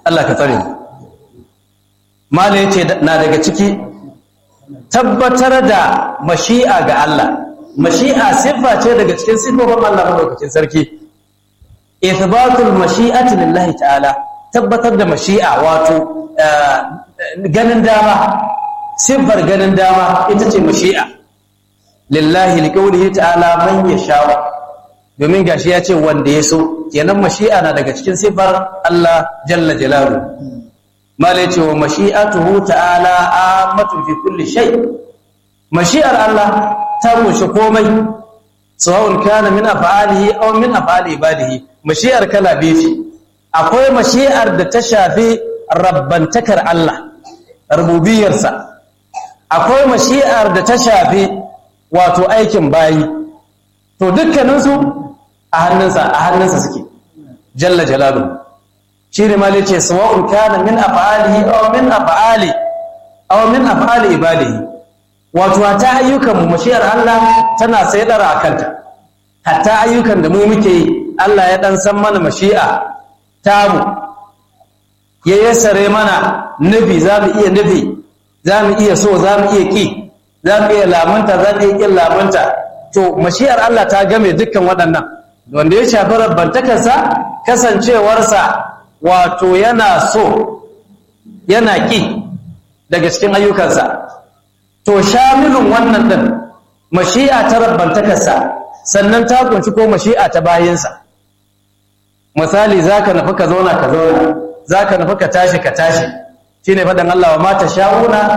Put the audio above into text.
Allah ka tsare mala yace na daga ciki tabbatar da mashi'a ga Allah mashi'a siffa ce daga cikin siffofin Allah madaukakin sarki ithbatul mashi'ati lillahi ta'ala tabbatar da mashi'a wato ganin dama siffar ganin dama ita ce mashi'a lillahi liqaulihi ta'ala man yasha domin gashi ya ce wanda ya so kenan mashi'a na daga cikin siffar Allah jalla jalalu mala yace wa mashi'atuhu ta'ala amatun fi kulli shay mashi'ar Allah ta kunshi komai sawa'un kana min af'alihi aw min af'ali ibadihi mashi'ar kala biyu ce akwai mashi'ar da ta shafi rabbantakar Allah rububiyarsa akwai mashi'ar da ta shafi wato aikin bayi to dukkaninsu a hannunsa a hannunsa suke jalla jalalu shi ne mali ce sawa'un kana min af'alihi aw min af'ali aw min af'ali ibadihi wato ta ayyukan mu mashiyar Allah tana sai dara kanta hatta ayyukan da mu muke yi Allah ya dan san mana mashi'a tamu ya yassare mana nufi za mu iya nufi za mu iya so za mu iya ki za mu iya lamunta za mu iya kin lamunta to mashiyar Allah ta game dukkan waɗannan wanda ya shafi rabbantakarsa kasancewarsa wato yana so yana ki daga cikin ayyukansa to shamilun wannan din mashi'a ta rabbantakarsa sannan ta kunshi ko mashi'a ta bayinsa misali zaka nufi ka zauna ka zauna zaka nufi ka tashi ka tashi shine fadan Allah wa ma sha'una